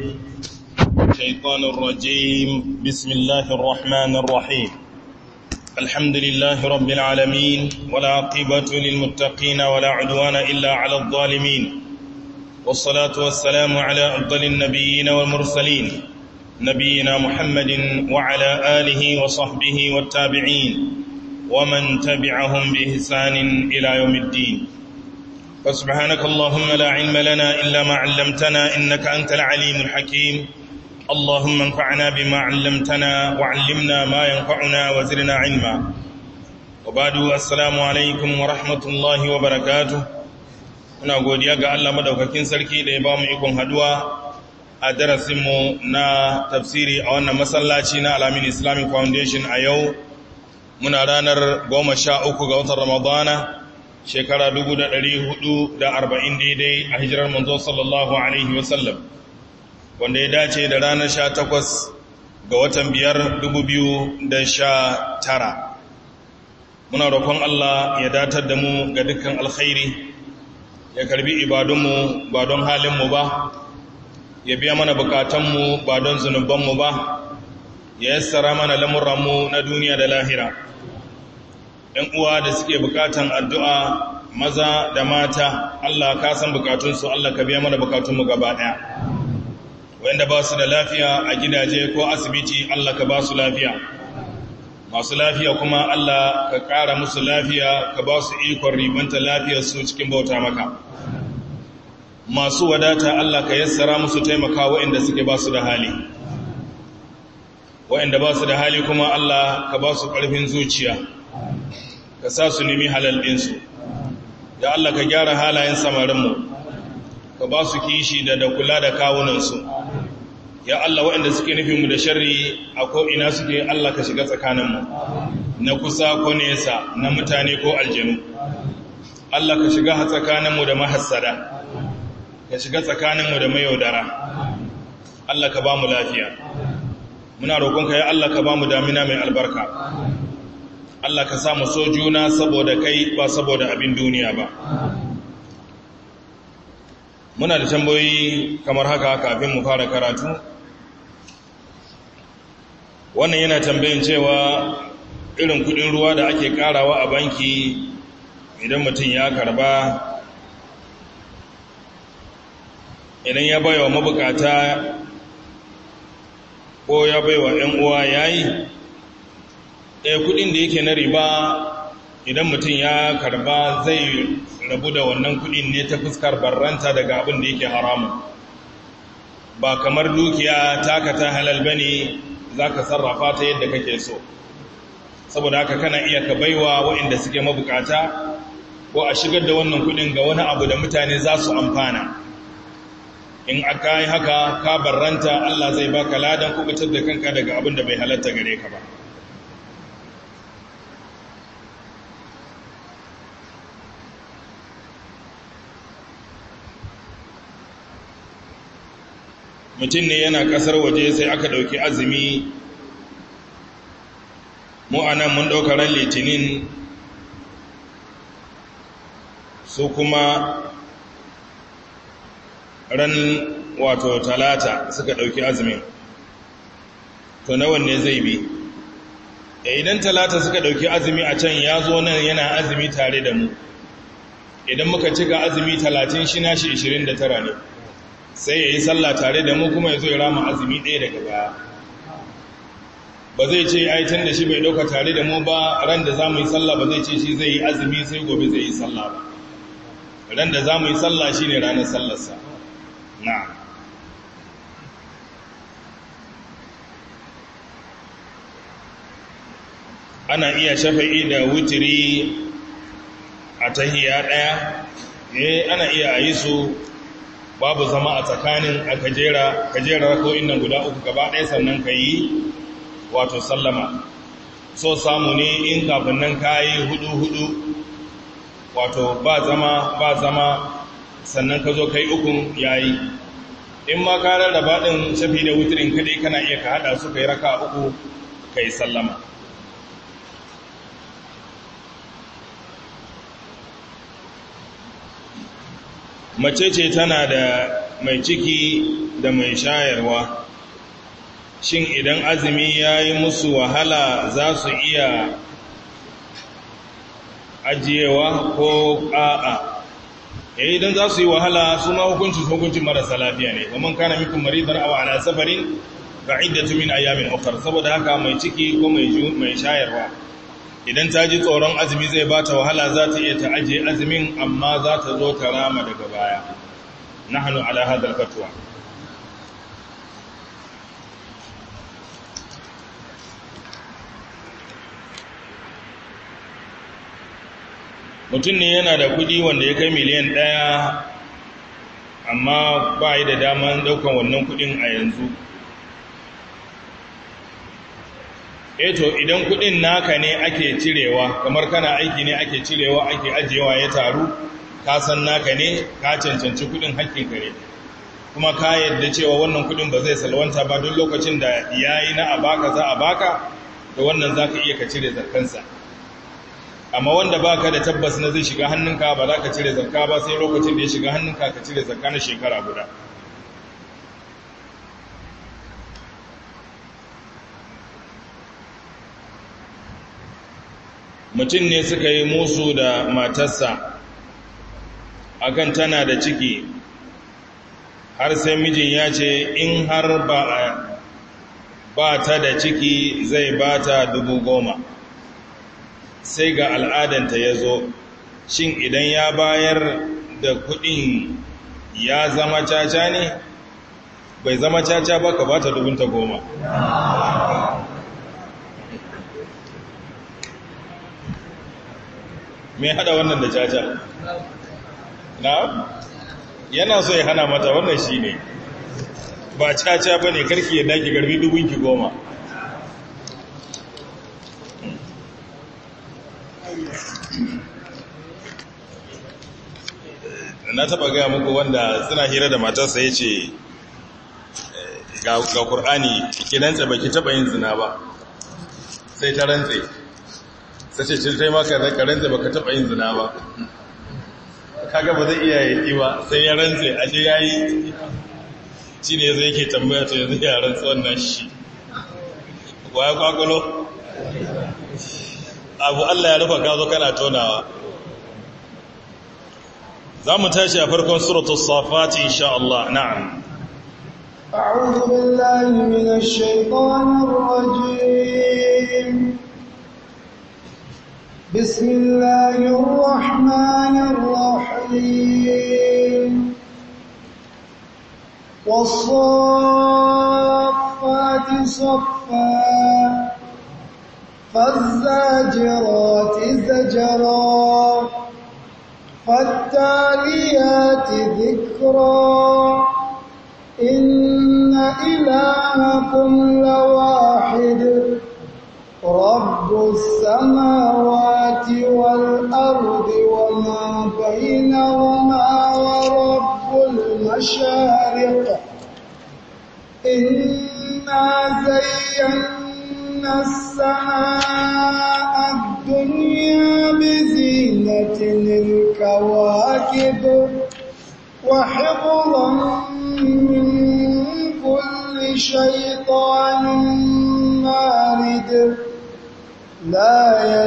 الشيطان الرجيم بسم الله الرحمن الرحيم الحمد لله رب العالمين ولا عقبة للمتقين ولا عدوان إلا على الظالمين والصلاة والسلام على أفضل النبيين والمرسلين نبينا محمد وعلى آله وصحبه والتابعين ومن تبعهم بإحسان إلى يوم الدين فسبحانك اللهم لا علم لنا إلا ما علمتنا إنك أنت العليم الحكيم اللهم انفعنا بما علمتنا وعلمنا ما ينفعنا وزرنا علما وبعد السلام عليكم ورحمة الله وبركاته muna godiya ga Allah madaukakin sarki da ya ba mu ikon haduwa a darasinmu na tafsiri a wannan masallaci na Alamin Islamic Foundation a yau muna ranar goma sha uku ga watan Ramadana shekara dubu da ɗari hudu da arba'in daidai a hijirar manzo sallallahu alaihi wasallam wanda ya dace da ranar sha takwas ga watan biyar dubu biyu da sha tara muna roƙon Allah ya datar da mu ga dukkan alkhairi ya karbi ibadunmu ba don halinmu ba ya biya mana bukatanmu ba don zunubanmu ba ya yassara mana lamuranmu na duniya da lahira ‘yan uwa da suke bukatan addu'a maza da mata Allah ka san bukatunsu Allah ka biya mana bukatunmu gaba ɗaya wanda ba su da lafiya a gidaje ko asibiti Allah ka ba su lafiya masu lafiya kuma Allah ka ƙara musu lafiya ka ba su ikon ribanta lafiyarsu cikin bauta maka masu wadata Allah ka yassara musu taimaka waɗanda suke ba su da hali waɗanda ba su da hali kuma Allah ka ba su ƙarfin zuciya ka sa su nemi halal ɗinsu ya Allah ka gyara halayen samarinmu ka ba su kishi da da kula da kawunansu ya Allah waɗanda suke nufinmu da sharri a ko'ina suke Allah ka shiga tsakaninmu na kusa ko nesa na mutane ko aljanu Allah ka shiga tsakaninmu da mahassada ka shiga tsakaninmu da mayaudara Allah ka ba mu lafiya muna roƙonka ya Allah ka ba mu damina mai albarka Allah ka samu so juna saboda kai ba saboda abin duniya ba muna da tambayoyi kamar haka kafin mu fara karatu wannan yana tambayin cewa irin kudin ruwa da ake karawa a banki idan mutum ya karba idan ya baiwa mabukata ko ya baiwa 'yan uwa yayi ɗaya kudin da yake na riba idan mutum ya karba zai rabu da wannan kudin ne ta fuskar barranta daga abin da yake haramun ba kamar dukiya taka ta halal bane za ka sarrafa ta yadda kake so saboda haka kana iya ka baiwa waɗanda suke mabukata ko a shigar da wannan kudin ga wani abu da mutane za su amfana in aka yi haka ka barranta Allah zai baka ladan kubutar da kanka daga abin da bai halatta gare ka ba mutum ne yana kasar waje sai aka ɗauki azumi mu a nan mun ɗauka ran litinin su kuma ran wato talata suka ɗauki azumin to na wanne zai bi idan talata suka ɗauki azumi a can ya zo nan yana azumi tare da mu idan muka cika azumi talatin shi nashi 29 ne sai ya yi sallah tare da mu kuma ya zo ya rama azumi ɗaya daga baya ba zai ce aitan da shi bai ɗauka tare da mu ba ran da za mu yi sallah ba zai ce shi zai yi azumi sai gobe zai yi sallah ba ran da za mu yi sallah shi ne ranar sallarsa na ana iya shafa'i da wutiri a tahiya ɗaya eh ana iya a yi su babu zama a tsakanin a kajera kajera rako'in nan guda uku gaba ɗaya sannan ka yi wato sallama so samu ne in kafin nan ka yi hudu-hudu wato ba zama ba zama sannan ka zo ka yi ukun ya yi in ma ka rarraba ɗin shafi da wutirin kaɗai kana iya ka haɗa su ka yi raka uku ka yi sallama mace ce tana da mai ciki da mai shayarwa shin idan azumi ya yi musu wahala za su iya ajiyewa ko a'a eh idan za su yi wahala su ma hukuncin hukuncin marasa lafiya ne kuma kana minkum maridan aw ala safarin fa iddatu min ayamin ukhra saboda haka mai ciki ko mai mai shayarwa idan ta ji tsoron azumi zai bata wahala za ta iya ta ajiye azumin amma za ta zo ta rama daga baya nahnu ala hadha al-fatwa mutum ne yana da kudi wanda ya kai miliyan ɗaya amma ba yi da daman ɗaukan wannan kudin a yanzu eto idan kudin naka ne ake cirewa kamar kana aiki ne ake cirewa ake ajiyewa ya taru ka san naka ne ka cancanci kudin hakkinka ne kuma ka yadda cewa wannan kudin ba zai salwanta ba duk lokacin da ya yi na abaka za a baka da wannan za ka iya ka cire zarkansa amma wanda ba ka da tabbas na zai shiga hannunka ba za ka cire zakka ba sai lokacin da ya shiga hannunka ka cire zakka na shekara guda mutum ne suka yi musu da matarsa akan tana da ciki har sai mijin ya ce in har ba ba ta da ciki zai ba ta dubu goma sai ga al'adanta ya zo shin idan ya bayar da kudin ya zama caca ne bai zama caca ba ka ba ta dubunta goma me hada wannan da caca na yana so ya hana mata wannan shi ne ba caca ba ne karki ya daki garbi dubunki goma na taba gaya muku wanda suna hira da matarsa ya ce ga ƙur'ani ki rantse ba ki taba yin zina ba sai ta rantse sai ce cin taimaka da ka rantse ba ka taba yin zina ba kaga ba zai iya yi ba sai ya rantse a ce ya yi shi ne zai ke tambaya to yanzu ya rantse wannan shi wa ya kwakwalo abu allah ya rufa gazo kana tonawa za mu tashi a farkon suratul safati insha Allah na'am أعوذ بالله من الشيطان الرجيم بسم الله الرحمن الرحيم والصافات صفا فالزاجرات زجرا فالتاليات ذكرا إن إلهكم لواحد رب السماوات والأرض وما بينهما ورب المشارق إنا زينا السماء الدنيا بزينة الكواكب وحفظا من كل شيطان مارد لا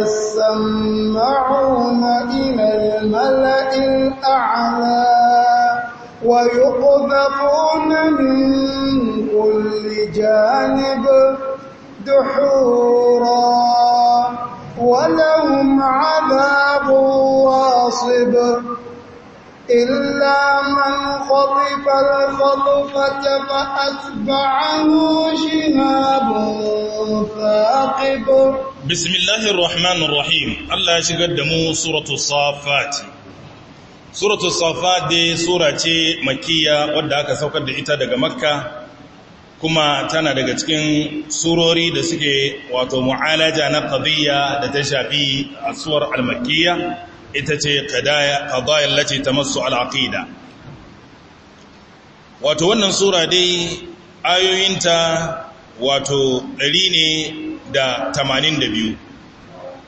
يسمعون إلى الملأ الأعلى ويقذفون من كل جانب دحورا ولهم عذاب واصب إلا من خطف الخطفة فأتبعه شهاب ثاقب بسم الله الرحمن الرحيم الله يشغل دمو سورة الصافات سورة الصافات دي سورة مكية wadda aka saukar da ita daga makka kuma tana daga cikin surori da suke wato mu'alaja na qadiyya da ta shafi asuwar al-makkiyya ita ce qadaya lati tamassu al-aqida wato wannan sura dai ayoyinta wato ɗari ne da tamanin da biyu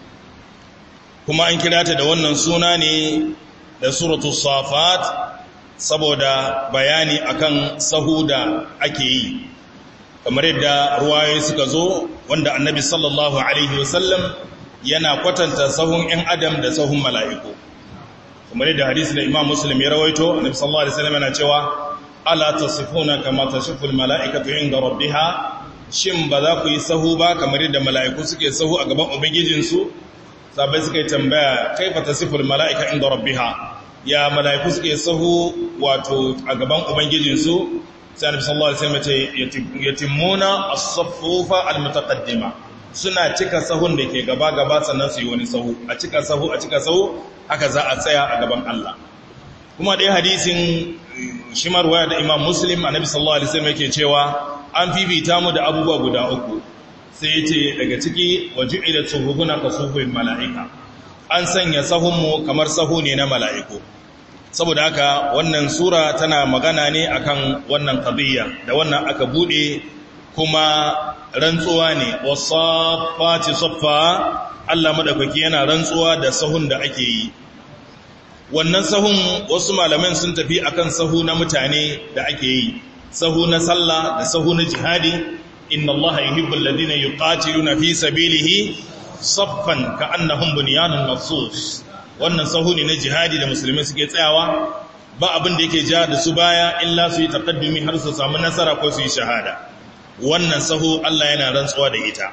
kuma an kira ta da wannan suna ne da suratu safat saboda bayani akan sahu da ake yi kamar yadda ruwayoyi suka zo wanda annabi sallallahu alaihi wasallam yana kwatanta sahun 'yan adam da sahun mala'iku kamar yadda hadisi da imam muslim ya rawaito annabi sallallahu alaihi wasallam yana cewa ala tasifuna kama tasiful mala'ikatu inda rabbiha shin ba za ku yi sahu ba kamar yadda mala'iku suke sahu a gaban ubangijinsu sabai suka yi tambaya kaifa tasiful mala'ika inda rabbiha ya mala'iku suke sahu wato a gaban ubangijinsu sai annabi sallallahu alaihi wasallam ce yatimuna as-saffufa al-mutaqaddima suna cika sahun da ke gaba gaba sannan su yi wani sahu a cika sahu a cika sahu haka za a tsaya a gaban Allah kuma dai hadisin shi marwaya da Imam Muslim annabi sallallahu alaihi wasallam yake cewa an fifita mu da abubuwa guda uku sai yace daga ciki waju'ila suhubuna kasuhul mala'ika an sanya sahunmu kamar sahu ne na mala'iku saboda haka wannan sura tana magana ne akan wannan qadiyya da wannan aka bude kuma rantsuwa ne wasafati saffa Allah madaukaki yana rantsuwa da sahun da ake yi wannan sahun wasu malaman sun tafi akan sahu na mutane da ake yi sahu na sallah da sahu na jihadi inna Allah yuhibbul ladina yuqatiluna fi sabilihi saffan ka'annahum bunyanun marsus wannan sahu ne na jihadi da musulmai suke tsayawa ba abin da yake ja da su baya illa su yi taqaddumi har su samu nasara ko su yi shahada wannan sahu Allah yana rantsuwa da ita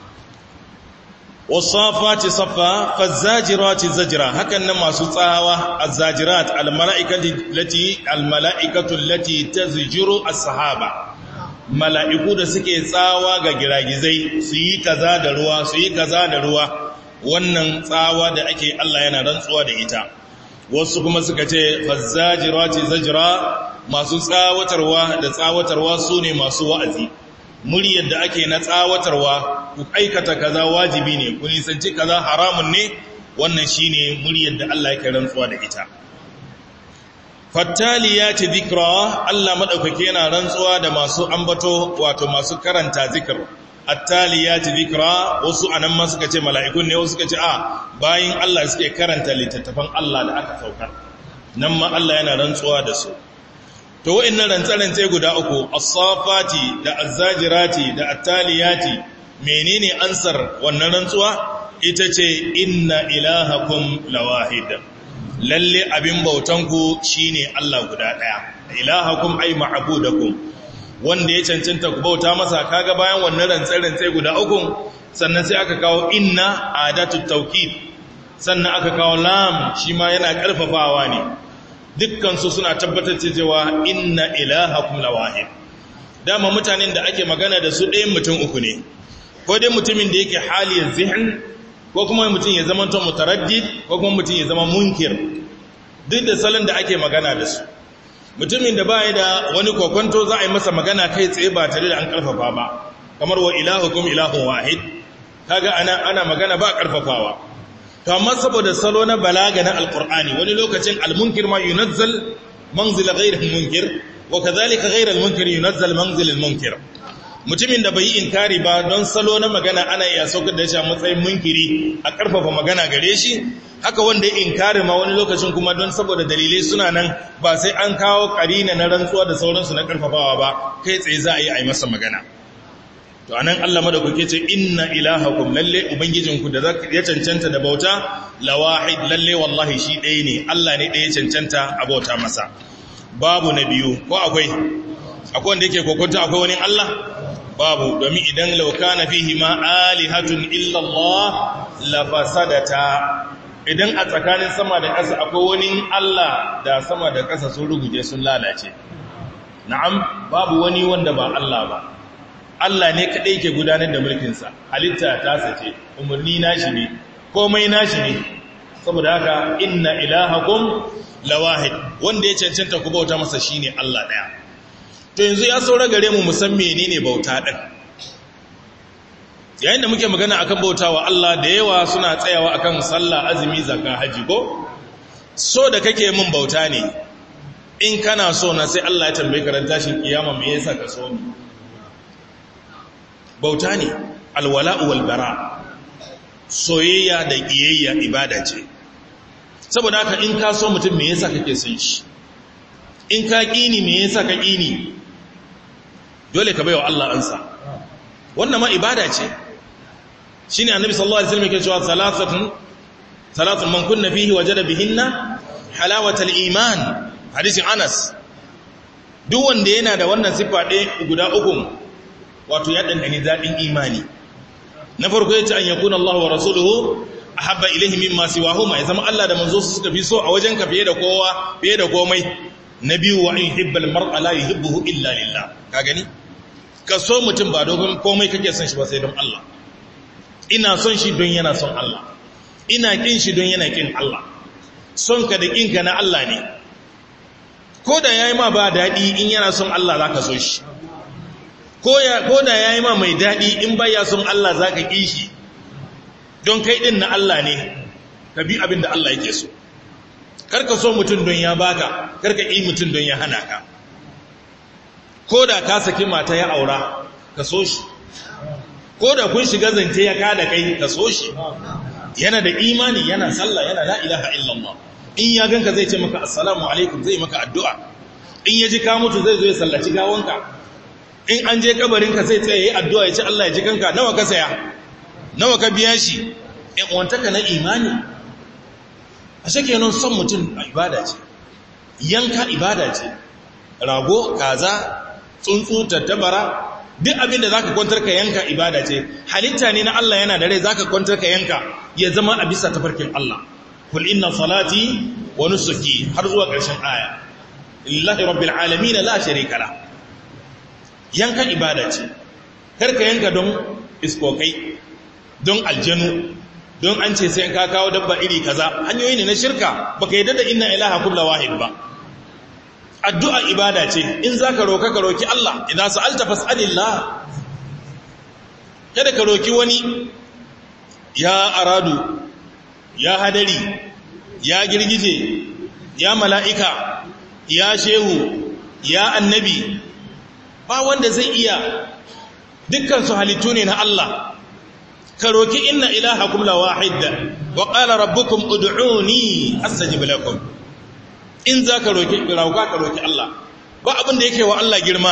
wasafati safa fazajirati zajra hakan nan masu tsawa azzajirat almalaikatu lati almalaikatu lati tazjiru as-sahaba mala'iku da suke tsawa ga giragizai su yi kaza da ruwa su yi kaza da ruwa wannan tsawa da ake Allah yana rantsuwa da ita wasu kuma suka ce fazzajirati zajra masu tsawatarwa da tsawatarwa su ne masu wa'azi muryar da ake na tsawatarwa ku aikata kaza wajibi ne ku nisanci kaza haramun ne wannan shine muryar da Allah yake rantsuwa da ita fattaliyati dhikra Allah madaukake yana rantsuwa da masu ambato wato masu karanta zikr attaliyati dhikra wasu anan ma suka ce mala'ikun ne wasu suka ce a bayin Allah suke karanta littattafan Allah da aka saukar nan ma Allah yana rantsuwa da su to wa'annan rantsarance guda uku as-safati da az-zajirati da at-taliyati menene ansar wannan rantsuwa ita ce inna ilahakum lawahid lalle abin bautanku shine Allah guda daya ilahakum ay ma'budakum wanda ya cancanta ku bauta masa kaga bayan wannan rantsarance guda uku sannan sai aka kawo inna adatu tawkid sannan aka kawo lam shi ma yana karfafawa ne dukkansu suna tabbatar cewa inna ilahakum lawahid dama mutanen da ake magana da su ɗayan mutum uku ne ko dai mutumin da yake haliyar zihin ko kuma mutum ya zama to mutaraddid ko kuma mutum ya zama munkir duk da salon da ake magana da su mutumin da baya da wani kokonto za a yi masa magana kai tsaye ba tare da an karfafa ba kamar wa ilahukum ilahun wahid kaga ana ana magana ba karfafawa to amma saboda salo na balaga na alqur'ani wani lokacin almunkir ma yunazzal manzila ghayr almunkir wa kadhalika ghayr almunkir yunazzal manzil almunkir mutumin da bai yi inkari ba don salo na magana ana iya saukar da shi a matsayin munkiri a karfafa magana gare shi haka wanda ya inkari ma wani lokacin kuma don saboda dalilai suna nan ba sai an kawo karina na rantsuwa da sauransu na karfafawa ba kai tsaye za a yi a yi masa magana to anan Allah madaukake ce inna ilahakum lalle ubangijinku da ya cancanta da bauta lawahid lalle wallahi shi ɗaya ne Allah ne ɗaya cancanta a bauta masa babu na biyu ko akwai akwai wanda yake kokonta akwai wani Allah babu domin idan lauka na fihi ma alihatun illa Allah la fasadata idan a tsakanin sama da ƙasa akwai wani Allah da sama da ƙasa sun ruguje sun lalace na'am babu wani wanda ba Allah ba Allah ne kaɗai ke gudanar da mulkinsa halitta ta sace umarni nashi ne komai nashi ne saboda haka inna ilahakum lawahid wanda ya cancanta ku bauta masa shine Allah ɗaya to yanzu ya saura gare mu musan menene bauta ɗin yayin da muke magana akan bautawa Allah da yawa suna tsayawa akan sallah azumi zakka haji ko so da kake min bauta ne in kana so na sai Allah ya tambaye ka ran tashin kiyama me yasa ka so ni bauta ne alwala'u wal bara soyayya da kiyayya ibada ce saboda haka in ka so mutum me yasa kake son shi in ka ƙini me yasa ka ƙini dole ka baiwa Allah ansa wannan ma ibada ce shine annabi sallallahu alaihi wasallam yake cewa salatun salatun man kunna fihi wajada bihinna halawatal iman hadisin Anas duk wanda yana da wannan sifa ɗaya guda uku wato ya dandani dadin imani na farko yace an yakuna Allah wa rasuluhu ahabba ilayhi mimma siwahuma ya zama Allah da manzo su suka fi so a wajen ka fiye da kowa fiye da komai na biyu wa in hibbal mar'a la yuhibbuhu illa lillah ka gani ka so mutum ba dogon komai kake son shi ba sai don Allah ina son shi don yana son Allah ina kin shi don yana kin Allah son ka da kinka na Allah ne ko da yayi ma ba dadi in yana son Allah zaka so shi ko ya ko da yayi ma mai dadi in baya son Allah zaka ki shi don kai din na Allah ne ka bi abin da Allah yake so karka so mutum don ya baka karka yi mutum don ya hana ka ko da ka saki mata ya aura ka so shi ko da kun shiga zance ya kada kai ka so shi yana da imani yana sallah yana la ilaha illallah in ya ganka zai ce maka assalamu alaikum zai maka addu'a in ya ji ka mutu zai zo ya sallaci gawanka in an je kabarinka zai tsaye yayi addu'a ya ce Allah ya ji kanka nawa ka saya nawa ka biya shi in wantaka na imani a shake nan son mutum ibada ce yanka ibada ce rago kaza tsuntsu tattabara duk abin da zaka kwantar ka yanka ibada ce halitta ne na Allah yana da rai zaka kwantar ka yanka ya zama a bisa tafarkin Allah kul inna salati wa nusuki har zuwa ƙarshen aya lillahi rabbil alamin la sharika la yanka ibada ce karka yanka don iskokai don aljanu don an ce sai ka kawo dabba iri kaza hanyoyi ne na shirka baka yadda da inna ilaha kullu wahid ba addu'a ibada ce in zaka roka ka roki Allah idan sa'alta fas'alillah kada ka roki wani ya aradu ya hadari ya girgije ya mala'ika ya shehu ya annabi ba wanda zai iya dukkan su halittu ne na Allah ka roki inna ilahakum la wahid wa qala rabbukum ud'uni astajib lakum in za ka roki rauka ka roki Allah ba abin da yake wa Allah girma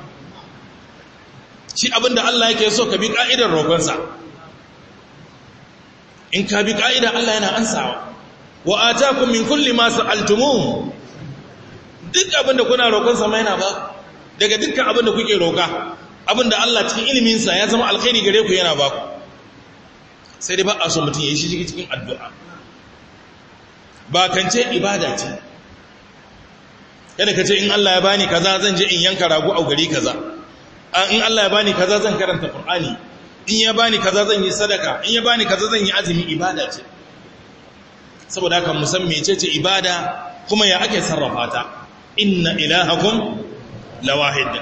shi abin da Allah yake so ka bi ka'idar roƙonsa in ka bi ka'idar Allah yana ansawa wa atakum min kulli ma sa'altumu duk abin da kuna roƙonsa mai yana ba daga dukkan abin da kuke roƙa abin da Allah cikin iliminsa ya zama alkhairi gare ku yana ba ku sai dai ba a so mutum ya yi shi cikin addu'a ba kance ibada ce kada ka ce in Allah ya bani kaza zan je in yanka rago a gari kaza in Allah ya bani kaza zan karanta Qur'ani in ya bani kaza zan yi sadaka in ya bani kaza zan yi azumi ibada ce saboda haka mu san mecece ibada kuma ya ake sarrafa ta inna ilahakum lawahid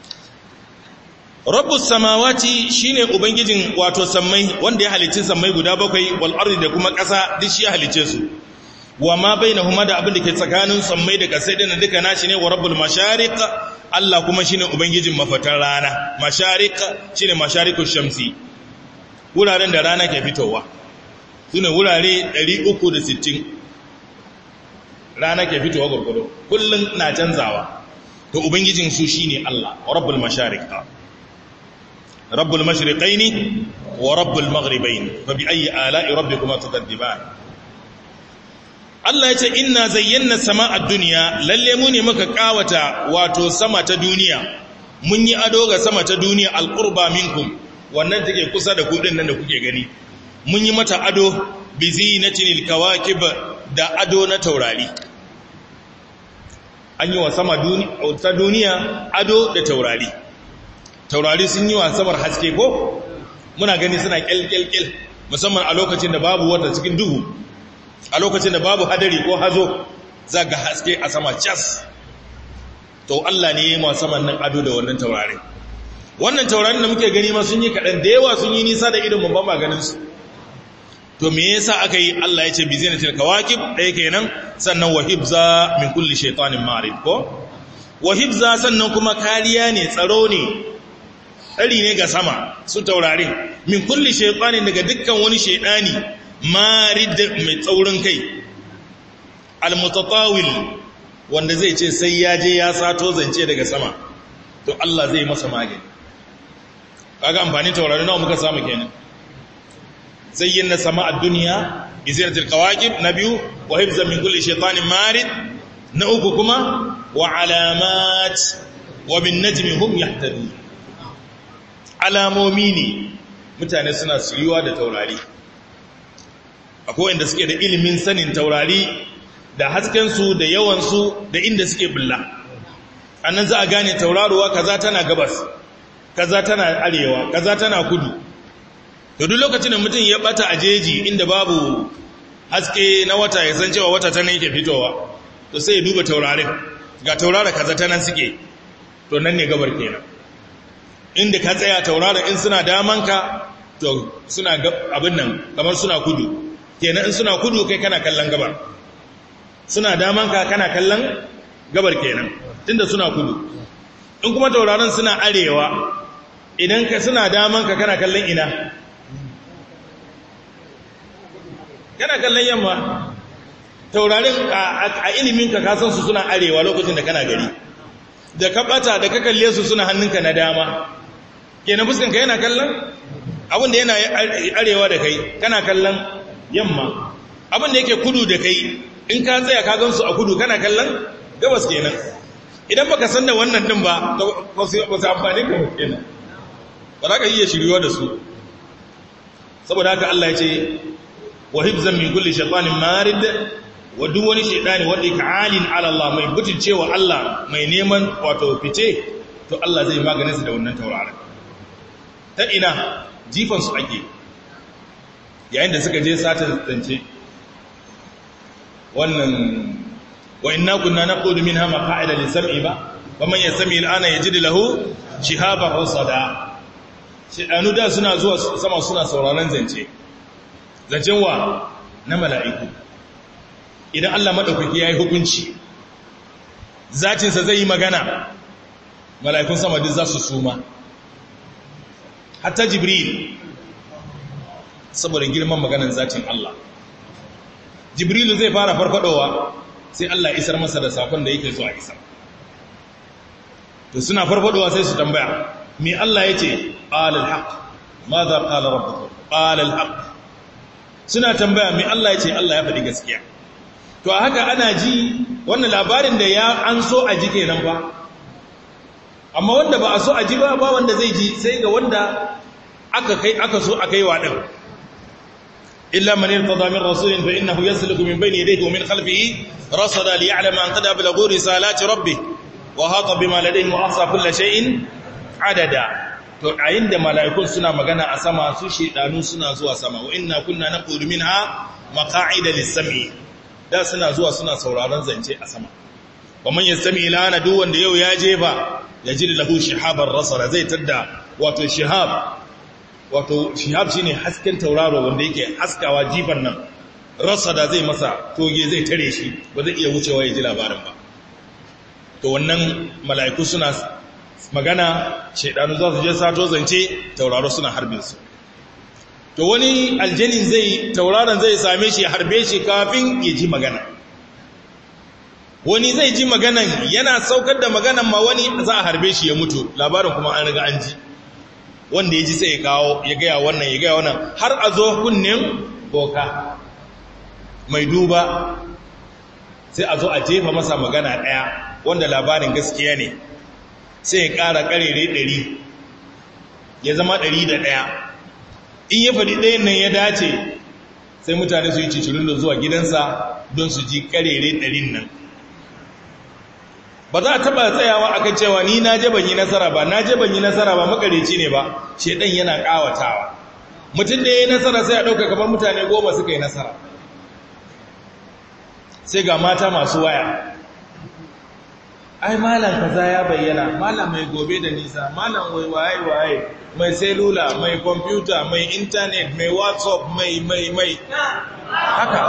rabbus samawati shine ubangijin wato sammai wanda ya halicci sammai guda bakwai wal ardi da kuma ƙasa duk shi ya halicce su wa ma bainahuma da abin da ke tsakanin sammai da ƙasai din duka nashi ne wa rabbul mashariq Allah kuma shine ubangijin mafatar rana mashariq shine masharikush shamsi wuraren da rana ke fitowa sune wurare 360 rana ke fitowa gurgudu kullun na canzawa to ubangijin su shine Allah wa rabbul mashariq rabbul mashriqaini wa rabbul maghribaini fa bi ayyi ala'i rabbikuma tukadiban Allah ya ce inna zayyana sama'ad duniya lalle mu ne muka kawata wato sama ta duniya mun yi ado ga sama ta duniya alqurba minkum wannan take kusa da kudin nan da kuke gani mun yi mata ado bi zinatil kawakib da ado na taurari an yi wa sama ta duniya ado da taurari taurari sun yi wa samar haske ko muna gani suna kyalkyalkyal musamman a lokacin da babu wata cikin duhu a lokacin da babu hadari ko hazo za ga haske a sama cas to Allah ne ya yi saman nan ado da wannan taurari wannan taurarin da muke gani ma sun yi kaɗan da yawa sun yi nisa da irin babban maganinsu to me yasa aka yi Allah ya ce bi zinatil kawakib ɗaya kenan sannan wa hibza min kulli shaytanin marid ko wa hibza sannan kuma kariya ne tsaro ne tsari ne ga sama su taurarin min kulli shaytanin daga dukkan wani shaytani marid mai tsaurin kai almutatawil wanda zai ce sai ya je ya sato zance daga sama to Allah zai masa magani kaga amfani taurari nawa muka samu kenan zayyana sama a duniya bi zinatil qawaqib na biyu wa hifzan min kulli shaytanin marid na uku kuma wa alamat wa bin najmi hum yahtadun alamomi ne mutane suna suyuwa da taurari akwai wanda suke da ilimin sanin taurari da haskensu da yawansu da inda suke bulla annan za a gane tauraruwa kaza tana gabas kaza tana arewa kaza tana kudu to duk lokacin da mutum ya bata a jeji inda babu haske na wata ya san cewa wata tana yake fitowa to sai ya duba taurarin ga taurara kaza tana suke to nan ne gabar kenan inda ka tsaya tauraron in suna damanka to suna abin nan kamar suna kudu kenan in suna kudu kai kana kallon gabar suna damanka kana kallon gabar kenan tunda suna kudu in kuma tauraron suna arewa idan ka suna damanka kana kallon ina kana kallon yamma taurarin a iliminka ka san su suna arewa lokacin da kana gari da ka bata da ka kalle su suna hannunka na dama kenan fuskanka yana kallon abin da yana arewa da kai kana kallon yamma abin da yake kudu da kai in ka tsaya ka gansu a kudu kana kallon gabas kenan idan baka san da wannan din ba ba su amfani ka kenan ba za ka iya shiriwa da su saboda haka Allah ya ce wa hibzan min kulli shaytanin marid wa duk wani shaytani wanda yake alin ala Allah mai butulcewa Allah mai neman wato fice to Allah zai maganin su da wannan tauraron ta ina jifan su ake yayin da suka je sata zance wannan wa inna kunna naqudu minha maqa'ida lis-sam'i ba wa man yasmi al-ana yajid lahu shihaban rasada shedanu da suna zuwa sama suna sauraron zance zancen wa na mala'iku idan Allah madaukaki yayi hukunci zatin sa zai yi magana mala'ikun sama duk za su suma hatta jibril saboda girman maganan zatin Allah jibrilu zai fara farfadowa sai Allah isar masa da sakon da yake so a isar to suna farfadowa sai su tambaya me Allah yace qalal haqq madha qala rabbukum qalal haqq suna tambaya me Allah yace Allah ya faɗi gaskiya to a haka ana ji wannan labarin da ya an so a ji kenan ba amma wanda ba a so a ji ba ba wanda zai ji sai ga wanda aka kai aka so aka yi wa din illa man irtada min rasulin fa innahu yasluku min bayni yadayhi wa min khalfihi rasada li ya'lama an qad ablaghu risalati rabbih wa hata bima ladayhi wa ahsa kull shay'in adada to ayin da mala'ikun suna magana a sama su shedanu suna zuwa sama wa inna kunna naqulu minha maqa'ida lis-sam'i da suna zuwa suna sauraron zance a sama wa man yastami ilana duk wanda yau ya jefa yajid lahu shihaban rasara zai tadda wato shihab wato shihab shine hasken tauraro wanda yake haskawa jifan nan rasada zai masa toge zai tare shi ba zai iya wucewa ya ji labarin ba to wannan mala'iku suna magana shaidanu za su je sato zance tauraro suna harbin su to wani aljanin zai tauraron zai same shi harbe shi kafin ya ji magana wani zai ji maganan yana saukar da maganan ma wani za a harbe shi ya mutu labarin kuma an riga an ji wanda ya ji sai ya kawo ya gaya wannan ya gaya wannan har a zo kunnen boka mai duba sai a zo a jefa masa magana ɗaya wanda labarin gaskiya ne sai ya ƙara ƙarere ɗari ya zama ɗari da ɗaya in ya faɗi ɗayan nan ya dace sai mutane su yi cicirin da zuwa gidansa don su ji ƙarere ɗarin nan ba za a taba tsayawa akan cewa ni na je ban yi nasara ba na je ban yi nasara ba makareci ne ba shedan yana kawatawa mutum da ya yi nasara sai a ɗauka kamar mutane goma suka yi nasara sai ga mata masu waya ai malam kaza ya bayyana malam mai gobe da nisa malam wai waye waye mai selula mai kwamfuta mai intanet mai whatsapp mai mai mai haka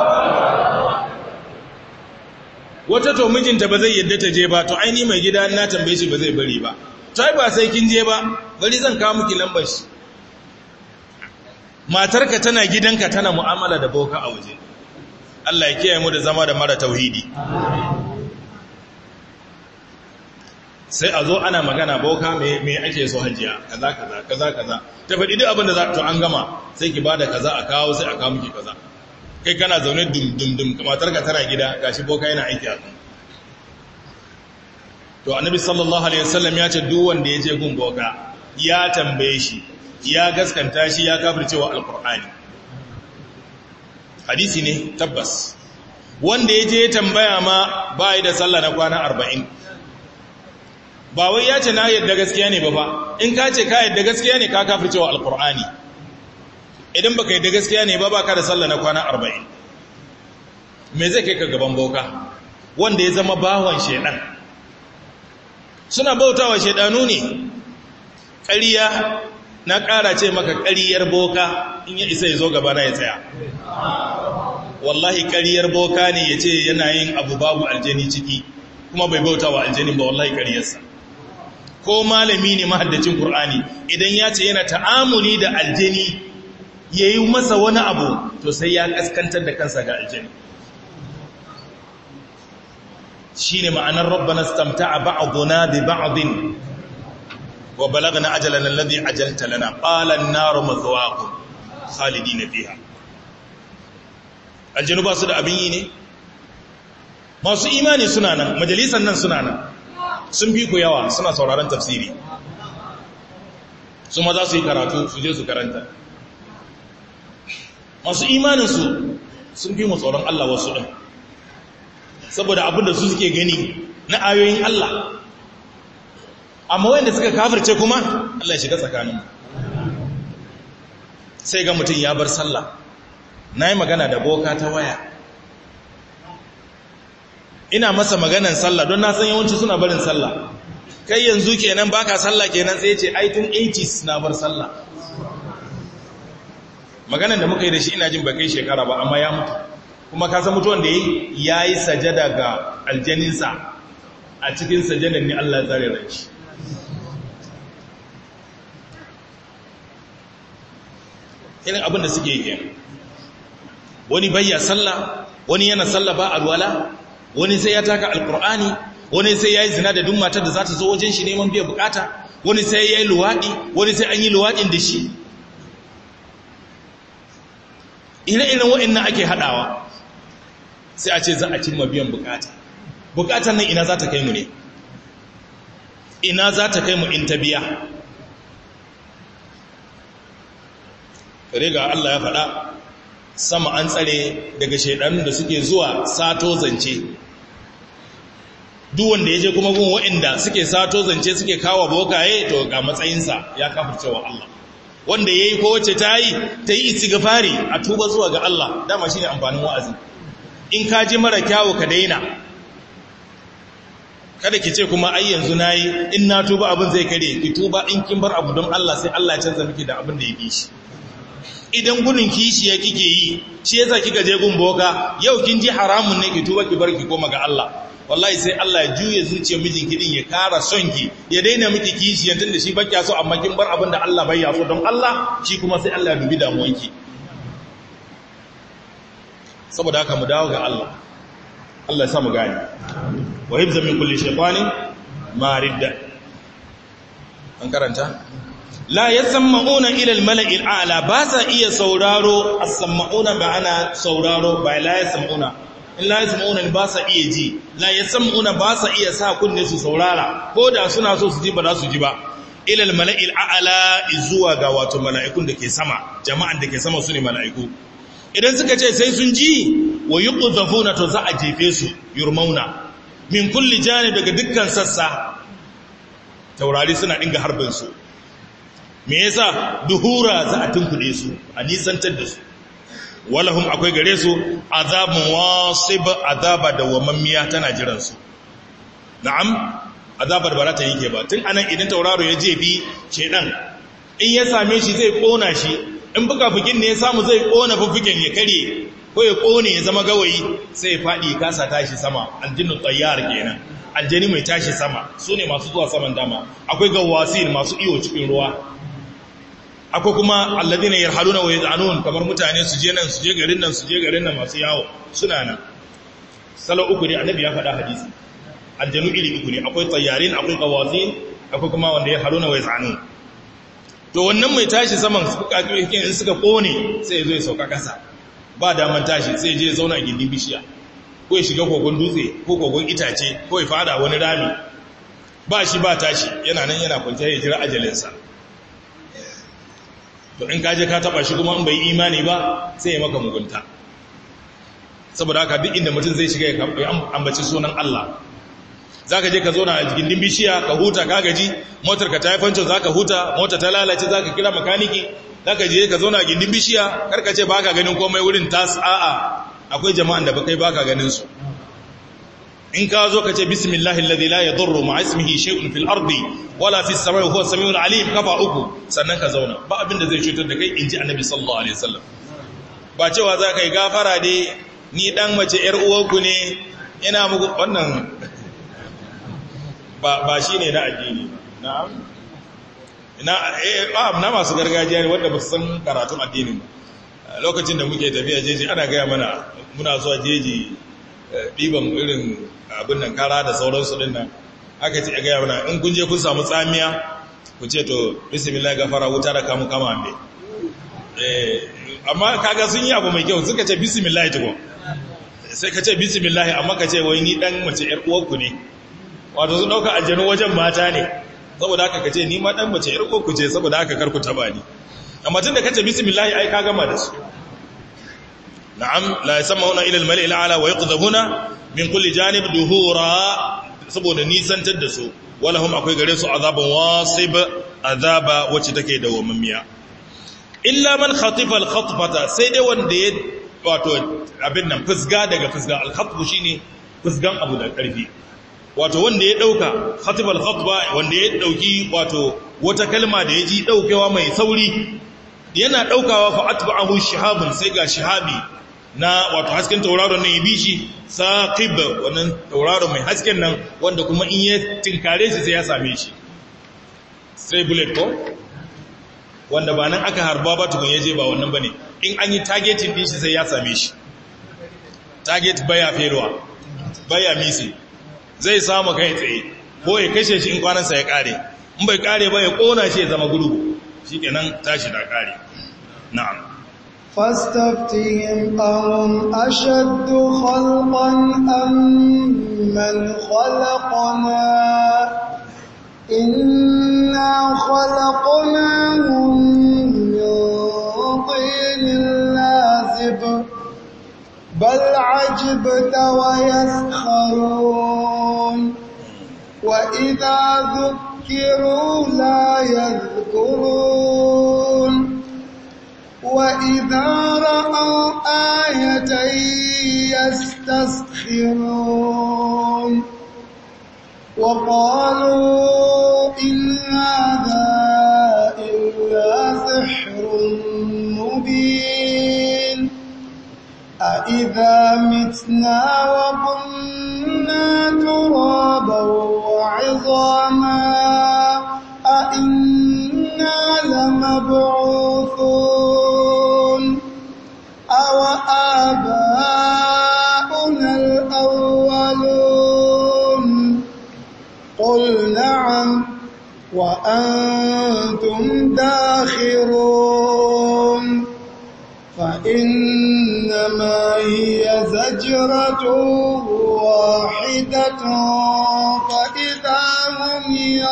wata to mijinta ba zai yadda ta je ba to aini mai gida na tambaye shi ba zai bari ba to ai ba sai kin je ba bari zan kawo miki lambar shi matarka tana gidanka tana mu'amala da boka a waje Allah ya kiyaye mu da zama da mara tauhidi sai a zo ana magana boka me ake so hajiya kaza kaza kaza kaza ta faɗi duk abin da za to an gama sai ki bada kaza a kawo sai a kawo miki kaza kai kana zaune dum dum dum kamatar ka tana gida gashi boka yana aiki a kan to annabi sallallahu alaihi wasallam ya ce duk wanda ya je gun boka ya tambaye shi ya gaskanta shi ya kafircewa alqur'ani hadisi ne tabbas wanda ya je tambaya ma ba yi da sallah na kwana arba'in ba wai ya ce na yadda gaskiya ne ba ba in ka ce ka yadda gaskiya ne ka kafir cewa alkur'ani idan baka yadda gaskiya ne ba ba ka da sallah na kwana arba'in me zai kai ka gaban boka wanda ya zama bawan shaidan suna bautawa shaidanu ne ƙariya na ƙara ce maka ƙariyar boka in ya isa ya zo gaba na ya tsaya wallahi ƙariyar boka ne ya ce yana yin abu babu aljani ciki kuma bai bauta wa aljani ba wallahi ƙariyarsa ko malami ne mahaddacin Kur'ani idan ya ce yana ta'amuli da aljani ya yi masa wani abu to sai ya kaskantar da kansa ga aljani shi ne ma'anar rabbana stamta a ba'aduna bi ba'adin wa balagna ajalan alladhi ajalta lana qala an-naru mathwaakum khalidina fiha aljanu ba su da abin yi ne masu imani suna nan majalisan nan suna nan sun fi ku yawa suna sauraron tafsiri su ma za su yi karatu su je su karanta masu imaninsu sun fi mu tsoron Allah wasu ɗin saboda abin da su suke gani na ayoyin Allah amma wanda suka kafirce kuma Allah ya shiga tsakanin sai ga mutum ya bar sallah na yi magana da boka ta waya ina masa maganan sallah don na san yawanci suna barin sallah kai yanzu kenan baka sallah kenan sai ce ai tun 80s na bar sallah maganan da muka yi da shi ina jin ba kai shekara ba amma ya mutu kuma ka san mutuwan da yi ya yi sajada ga aljaninsa a cikin sajadan ne Allah ya tsare ran shi irin abin da suke yi kenan wani bayya sallah wani yana sallah ba alwala wani sai ya taka alkur'ani wani sai ya yi zina da duk matar da za ta zo wajen shi neman biya bukata wani sai ya yi luwaɗi wani sai an yi luwaɗin da shi ire-iren waɗannan ake haɗawa sai a ce za a cimma biyan bukata bukatar nan ina za ta kai mu ne ina za ta kai mu in ta biya riga Allah ya faɗa sama an tsare daga shaidanun da suke zuwa sato zance duk wanda ya je kuma gun waɗanda suke sato zance suke kawo bokaye to ga matsayinsa ya kafircewa Allah wanda ya yi kowace ta yi ta yi istighfari a tuba zuwa ga Allah dama shi ne amfanin wa'azi in ka ji mara kyawu ka daina kada ki ce kuma ai yanzu na yi in na tuba abin zai kare ki tuba in kin bar abu don Allah sai Allah ya canza miki da abin da ya fi shi idan gudun kishiya kike yi shi yasa kika je gun boka yau kin ji haramun ne ki tuba ki bar ki koma ga Allah wallahi sai Allah ya juye zuciyar mijinki din ya kara son ki ya daina miki kishiya tunda shi baki so amma kin bar abin da Allah bai so don Allah shi kuma sai Allah ya dubi damuwanki saboda haka mu dawo ga Allah Allah ya sa mu gane wa hibza min kulli shaytanin maridda an karanta la yasammauna ila al-mala'i al-a'la ba sa iya sauraro as-sammauna ba ana sauraro ba la yasammauna in la yasammauna ba sa iya ji la yasammauna ba sa iya sa kunne su saurara ko da suna so su ji ba za su ji ba ila al-mala'i al-a'la zuwa ga wato mala'ikun da ke sama jama'an da ke sama su ne mala'iku idan suka ce sai sun ji wa yuqzafuna to za a jefe su yurmauna min kulli janib daga dukkan sassa taurari suna dinga harbin su me yasa duhura za a tunkuɗe su a nisantar da su walahum akwai gare su azabun wasib azaba da wamammiya tana jiran su na'am azabar ba za ta yake ba tun anan idan tauraro ya je bi shedan in ya same shi zai kona shi in buka fukin ne ya samu zai kona fufukin ya kare ko ya kone ya zama gawayi sai ya faɗi kasa tashi sama aljinnu tsayyar kenan aljani mai tashi sama su ne masu zuwa saman dama akwai gawasin masu iyo cikin ruwa akwai kuma alladina yarhaluna wa yaz'anun kamar mutane su je nan su je garin nan su je garin nan masu yawo suna nan salo uku ne annabi ya faɗa hadisi aljanu iri uku ne akwai tsayarin akwai kawazin akwai kuma wanda ya haruna wai tsanu to wannan mai tashi saman in suka kone sai ya zo ya sauka kasa ba daman tashi sai je ya zauna a gindin bishiya ko ya shiga kogon dutse ko kogon itace ko ya fada wani rami ba shi ba tashi yana nan yana kwanciya ya jira ajalinsa to in kaje ka taba shi kuma in bai imani ba sai ya maka mugunta saboda haka duk inda mutum zai shiga ya ambaci sunan Allah zaka je ka zo na gindin bishiya ka huta ka gaji motar ka ta yi fancin zaka huta mota ta lalace zaka kira makaniki zaka je ka zo na gindin bishiya karka ce baka ganin komai wurin tas a'a akwai jama'an da bakai baka ganin su in ka zo ka ce bismillahi alladhi la yadurru ma'a ismihi shay'un fil ardi wala fis samai huwa samiul alim kafa uku sannan ka zauna ba abin da zai cutar da kai inji annabi sallallahu alaihi wasallam ba cewa za ka yi gafara dai ni dan mace yar uwanku ne ina muku wannan ba ba shine na addini na'am ina eh na masu gargajiya ne wanda ba su san karatun addinin ba lokacin da muke tafiya jeji ana gaya mana muna zuwa jeji ɗiban irin abin nan kara da sauransu ɗin nan aka ce gaya mana in kun je kun samu tsamiya ku ce to bismillah gafara wuta da kamu kama me amma kaga sun yi abu mai kyau suka ce bismillah tukun sai ka ce bismillah amma ka ce wai ni dan mace yar uwarku ne wato sun dauka aljanu wajen mata ne saboda haka ka ce ni ma dan mace yar uwarku ce saboda haka karku taba ni amma tun da ka ce bismillah ai ka gama da su na'am la yasamuna ila al-mali al-a'la wa yaqdhabuna min kulli janib duhura saboda nisantar da su walahum akwai gare su azaban wasib azaba wacce take da wammiya illa man khatifa al-khatfata sai dai wanda ya wato abin nan fusga daga fusga al-khatfu shine fusgan abu da karfi wato wanda ya dauka khatifa al-khatfa wanda ya dauki wato wata kalma da ya ji daukewa mai sauri yana daukawa fa atba'ahu shihabun sai ga shihabi na wato hasken tauraron nan ya bi shi saqib wannan tauraron mai hasken nan wanda kuma in ya tinkare shi sai ya same shi stray bullet ko wanda ba nan aka harba ba tukun yaje ba wannan bane in an yi targeting din shi sai ya same shi target baya feruwa baya misi zai samu kai tsaye ko ya kashe shi in kwanansa ya kare in bai kare ba ya kona shi ya zama gurgu shikenan tashi da kare na'am فاستفتهم أهم أشد خلقا أم من خلقنا إنا خلقناهم من طين لازب بل عجبت ويسخرون وإذا ذكروا لا يذكرون وإذا رأوا آية يستسخرون وقالوا إن هذا إلا سحر مبين أإذا متنا وكنا ترابا وعظاما أإنا لمبعوثون أو آباؤنا الأولون قل نعم وأنتم داخرون فإنما هي زجرة واحدة فإذا هم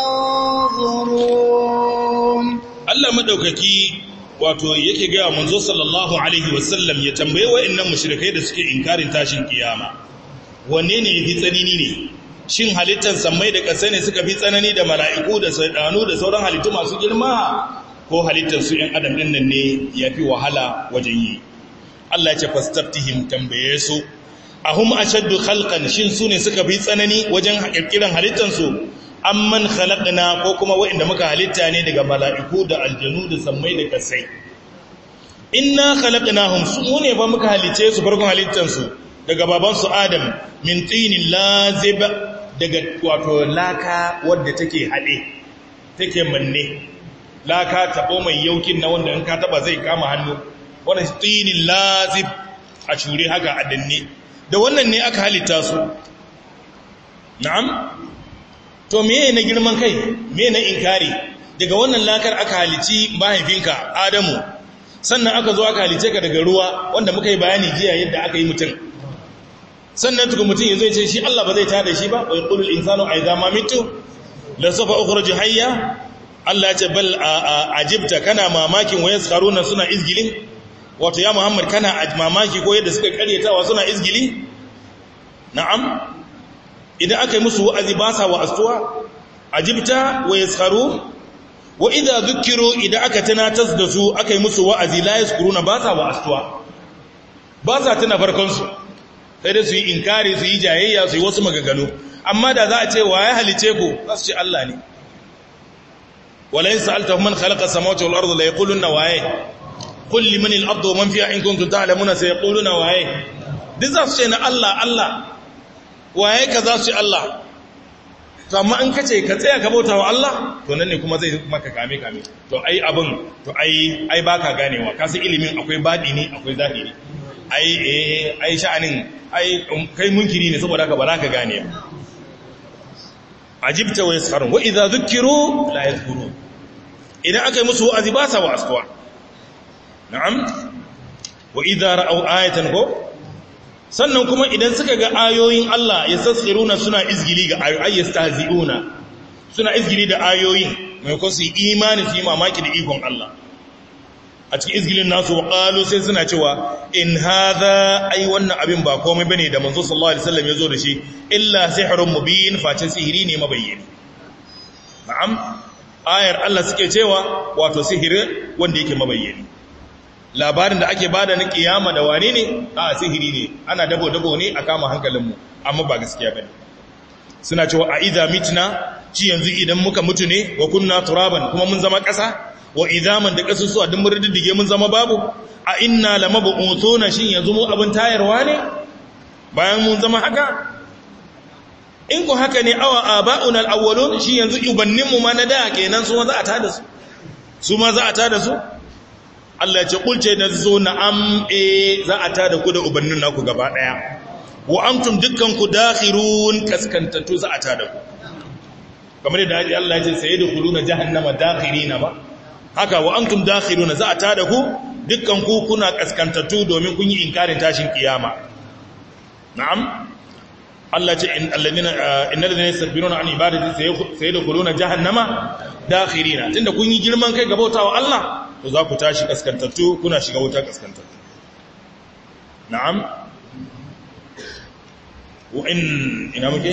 ينظرون Allah madaukaki wato yake ga manzo sallallahu alaihi wasallam ya tambaye wa'annan mushrikai da suke inkarin tashin kiyama wanne ne yafi tsanani ne shin halittar sammai da ƙasa ne suka fi tsanani da mala'iku da saidanu da sauran halittu masu girma ko halittar su ‘yan adam ɗin nan ne ya fi wahala wajen yi Allah ya ce fastaftihim tambaye su ahum ashaddu khalqan shin su ne suka fi tsanani wajen kirkiran halittansu amman khalaqna ko kuma waɗanda muka halitta ne daga mala'iku da aljanu da sammai da kasai inna khalaqnahum su ne fa muka halice su farkon halittansu daga babansu adam min tinin lazib daga wato laka wadda take haɗe take manne laka taɓo mai yaukin na wanda in ka taɓa zai kama hannu wannan tinin lazib a shure haka a danne da wannan ne aka halitta su na'am to meye na girman kai me na inkari daga wannan lakar aka halici mahaifinka adamu sannan aka zo aka halice ka daga ruwa wanda muka yi bayani jiya yadda aka yi mutum sannan tuku mutum ya zai ce shi Allah ba zai tada shi ba wai qulul insanu aiza ma mitu la sawfa ukhruju hayya Allah ce bal ajibta kana mamakin wa yaskharuna suna izgilin wato ya Muhammad kana mamaki ko yadda suka karyatawa suna izgili na'am idan aka yi musu wa'azi ba sa wa'astuwa ajibta wa yaskharu wa idza dhukiru idan aka tunatas da su aka yi musu wa'azi la yaskuruna ba sa wa'astuwa ba sa tuna farkon su sai dai su yi inkari su yi jayayya su yi wasu magagano amma da za a ce wa ya halice ku za su ce Allah ne wala yin sa'alta man khalaqa samawati wal ardi la yaquluna waye qul liman al ardu man fiha in kuntum ta'lamuna sayaquluna waye duk za su ce na Allah Allah waye ka za su ce Allah to amma in kace ka tsaya ka bauta wa Allah to nan ne kuma zai maka kame kame to ai abin to ai ai baka ganewa kasu ilimin akwai badi ne akwai zahiri ai eh ai sha'anin ai kai munkiri ne saboda haka ba za ka gane ajibta wa yasharun wa idza dhukiru la yadhkurun idan aka yi musu wa'azi ba sa wa'azkuwa na'am wa idza ra'aw ayatan ko sannan kuma idan suka ga ayoyin Allah yasassiruna suna izgili ga ayoyi yastahzi'una suna izgili da ayoyin mai ko su imani su yi mamaki da ikon Allah a cikin izgilin nasu wa qalu sai suna cewa in hadha ai wannan abin ba komai bane da manzo sallallahu alaihi wasallam yazo da shi illa sihrun mubin face sihiri ne mabayyani na'am ayar Allah suke cewa wato sihiri wanda yake mabayyani labarin da ake bada na kiyama da wane ne a sihiri ne ana dabo dabo ne a kama hankalinmu amma ba gaskiya bane suna cewa a idza mitna ci yanzu idan muka mutu ne wa kunna turaban kuma mun zama ƙasa wa idaman da kasusuwa duk mun riddige mun zama babu a inna lamab'utuna shin yanzu mu abin tayarwa ne bayan mun zama haka in ku haka ne awa aba'una al-awwalun shi yanzu ubannin mu ma na da kenan su ma za a tada su su ma za a tada su Allah ya ce kulce da zo na am e za a tada ku da ubannin naku gaba daya wa antum dukkan ku dakhirun kaskantattu za a tada ku kamar yadda Allah ya ce sayyidukhuluna jahannama dakhirina ba haka wa antum dakhiruna za a tada ku dukkan ku kuna kaskantattu domin kun yi inkarin tashin kiyama na'am Allah ce in alladina innal ladina yastakbiruna an ibadati sayadkhuluna jahannama dakhirina tunda kun yi girman kai gabautawa Allah to za ku tashi kaskantattu kuna shiga wuta kaskantattu na'am wa in ina muke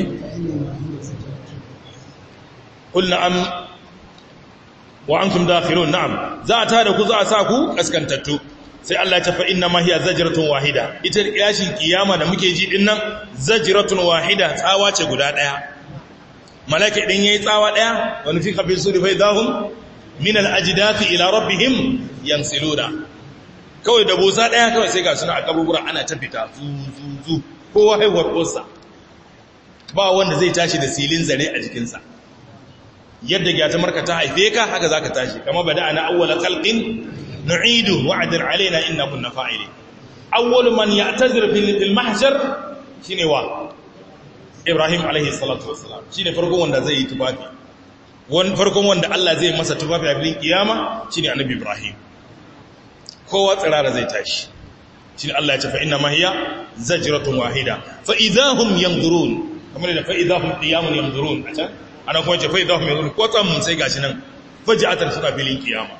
qul na'am wa antum dakhirun na'am za a tada ku za a sa ku kaskantattu sai Allah ya tafa inna ma hiya zajratun wahida ita yashin kiyama da muke ji dinnan zajratun wahida tsawa ce guda daya malaka idan yayi tsawa daya wani fi kafin suri fa idahum min al-ajdathi ila rabbihim yansiluna kawai da busa daya kawai sai ga suna a kaburbura ana ta fita zu zu zu kowa haihuwar kosa ba wanda zai tashi da silin zare a jikinsa yadda gyatamarka ta haife ka haka zaka tashi kama bada ana awwala khalqin nu'idu wa'dan alaina inna kunna fa'ilin awwalu man ya'tazir fil mahshar shine wa Ibrahim alaihi salatu wassalam shine farkon wanda zai yi tufafi wani farkon wanda Allah zai masa tufafi a filin kiyama shine annabi Ibrahim kowa tsirara zai tashi shine Allah ya ce fa inna ma hiya zajratun wahida fa idahum yanzurun kamar da fa idahum qiyamun yanzurun a can ana kuma ce fa idahum yanzurun kwatsam sai gashi nan faja'atan suna filin kiyama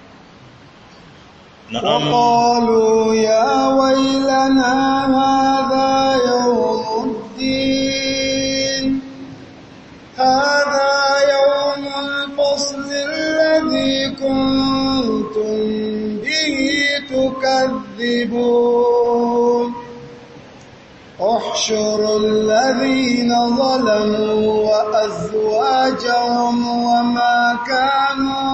وقالوا يا ويلنا هذا يوم الدين هذا يوم الفصل الذي كنتم به تكذبون احشروا الذين ظلموا وأزواجهم وما كانوا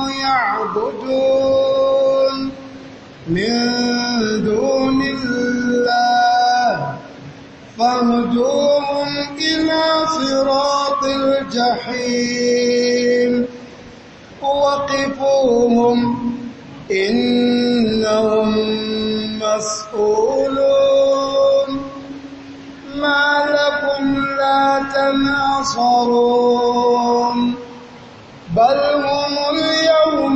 يعبدون من دون الله فاهدوهم إلى صراط الجحيم وقفوهم إنهم مسؤولون ما لكم لا يتناصرون بل هم اليوم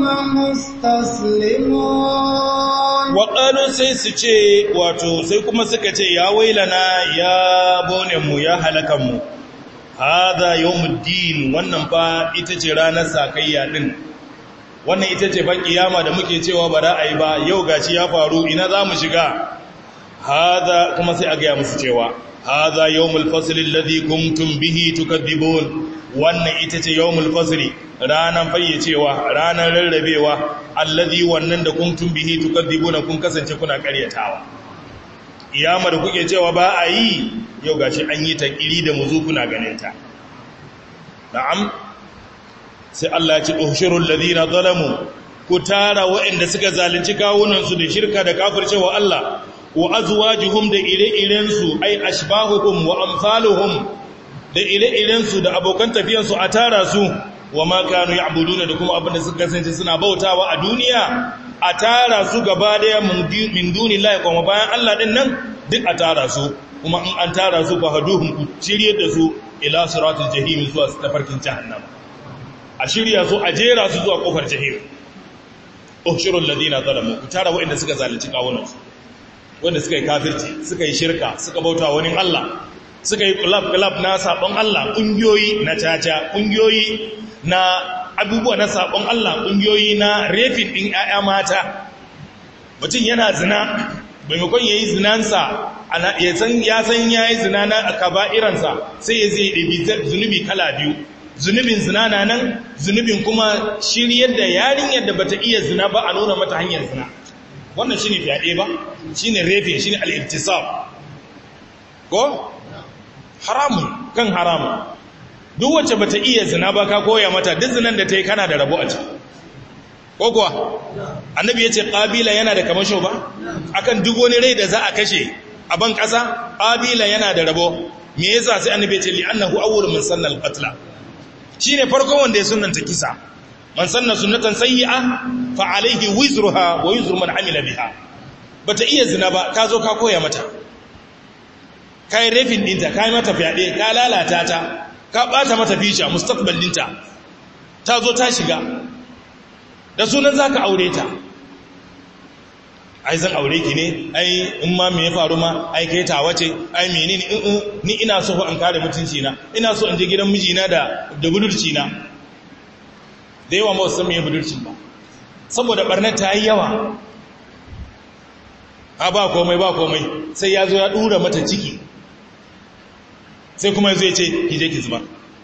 مستسلمون waƙalu sai su ce wato sai kuma suka ce ya wailana ya bonenmu ya halakanmu haza yawmuddin wannan fa ita ce ranar sakayya din wannan ita ce fa kiyama da muke cewa ba za a yi ba yau gashi ya faru ina za mu shiga haza kuma sai a gaya musu cewa haza yawmul fasl alladhi kuntum bihi tukadibun wannan ita ce yawmul fasl ranan fayyacewa ranan rarrabewa alladhi wannan da kuntum bihi tukadibuna kun kasance kuna karyatawa kiyama da kuke cewa ba a yi yau gashi an yi ta kiri da muzu kuna ganin ta na'am sai Allah ya ce ushurul ladina zalamu ku tara waɗanda suka zalunci kawunan su da shirka da kafircewa Allah wa azwajuhum da ire-iren su ai ashbahuhum wa amsaluhum da ire-iren su da abokan tafiyan su a tara su wa ma kanu ya'buduna da kuma abinda suka kasance suna bautawa a duniya a tara su gaba daya min dunillahi kuma bayan Allah din nan duk a tara su kuma in an tara su fa haduhum ku shiryar da su ila siratul jahim zuwa tafarkin jahannam a shirya su a jera su zuwa kofar jahim ushurul ladina zalamu ku tara waɗanda suka zalunci kawunansu wanda suka yi kafirci suka yi shirka suka bauta wani Allah suka yi kulab-kulab na sabon Allah ƙungiyoyi na caca ƙungiyoyi na abubuwa na sabon Allah ƙungiyoyi na refin ɗin ‘ya'ya mata mutum yana zina maimakon ya yi zinansa ya san ya yi zina na kaba'iransa sai ya zai ɗabi zunubi kala biyu zunubin zina na nan zunubin kuma shiryar da yarinyar da bata iya zina ba a nuna mata hanyar zina wannan shi ne fyaɗe ba shi ne refin shi ne al'irtisab ko? haramun kan haramun duk wacce bata iya zina ba ka koya mata duk zinan da ta yi kana da rabo a ciki ko kuwa annabi ya ce ƙabila yana da kamasho ba akan duk wani rai da za a kashe a ban ƙasa ƙabila yana da rabo me yasa sai annabi ya ce li'annahu awwalun min sannal qatla shine farkon wanda ya sunnanta kisa man sanna sunnatan sayyi'a fa alayhi wizruha wa wizru man amila biha bata iya zina ba ka zo ka koya mata kai rafin dinta kai mata fyaɗe ka lalata ta ka ɓata mata fisha mustaqbal dinta ta zo ta shiga da sunan zaka aure ta ai zan aure ki ne ai in ma me ya faru ma ai kai ta wace ai menene in ni ina so an kare mutunci na ina so in je gidan mijina da da budurci na da yawa ma san me budurcin ba saboda barnar ta yi yawa a ba komai ba komai sai ya zo ya dura mata ciki sai kuma ya zo ya ce ki je ki zuba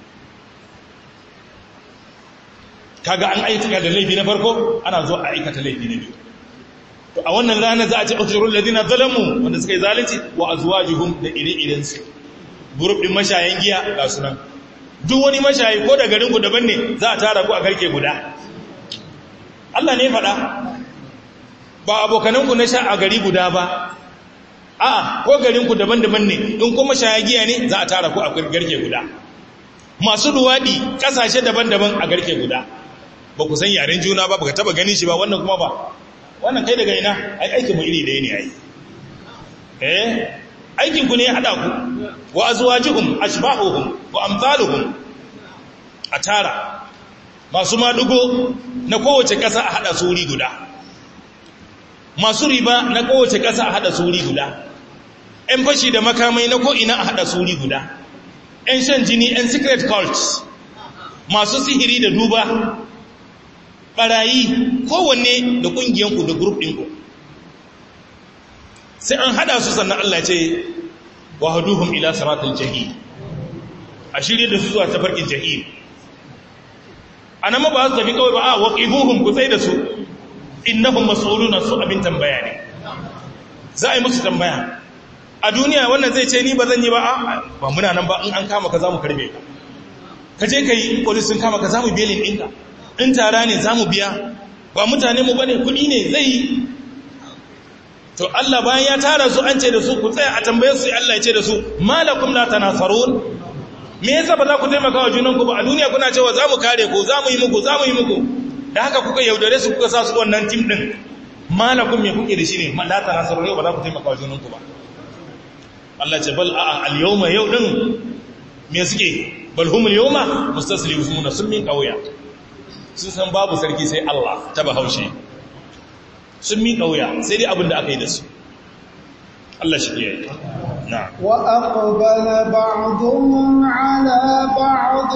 kaga an aikata da laifi na farko ana zo a aikata laifi na biyu to a wannan ranar za a ce ushurul ladina zalamu wanda suka yi zalunci wa azwajuhum da ire-iren su group din mashayan giya ga sunan duk wani mashayi ko da garin ku daban ne za a tara ku a garke guda Allah ne faɗa ba abokanan ku na sha a gari guda ba a'a ko garin ku daban-daban ne in kuma mashaya giya ne za a tara ku a garke guda masu duwadi kasashe daban-daban a garke guda ba ku san yaren juna ba baka taba ganin shi ba wannan kuma ba wannan kai daga ina ai aikin mu iri ɗaya ne ai eh aikin ku ne ya hada ku wa azwajuhum ashbahuhum wa amsaluhum a tara masu madugo na kowace ƙasa a hada suri guda masu riba na kowace ƙasa a hada suri guda ‘yan fashi da makamai na ko'ina a hada suri guda ‘yan shan jini ‘yan secret cults masu sihiri da duba ɓarayi kowanne da ƙungiyanku da grup ɗinku sai an hada su sannan Allah ce wa haduhum ila siratul jahim a shirye da su zuwa tafarkin jahim a nan ba su tafi kawai ba a waqifuhum ku tsaye da su innahum mas'uluna su abin tambaya ne za a yi musu tambaya a duniya wannan zai ce ni ba zan yi ba a ba muna nan ba in an kama ka za mu karbe ka ka je ka yi polis sun kama ka za mu belin ɗinka in tara ne za mu biya ba mutane mu bane kuɗi ne zai yi to Allah bayan ya tara su an ce da su ku tsaya a tambayar su Allah ya ce da su malakum la tanasarun me yasa ba za ku taimaka wa junanku ba a duniya kuna cewa za mu kare ku za mu yi muku za mu yi muku da haka kuka yaudare su kuka sa su wannan tim din malakum me kuke da shi ne la tanasarun yau ba za ku taimaka wa junanku ba Allah ce bal a'a al-yawma yau din me suke balhumul yawma mustaslimuna sun min kauya sun san babu sarki sai Allah ta bahaushe sun min kauya sai dai abin da aka yi da su Allah shi ke na wa aqbala ba'dhum ala ba'd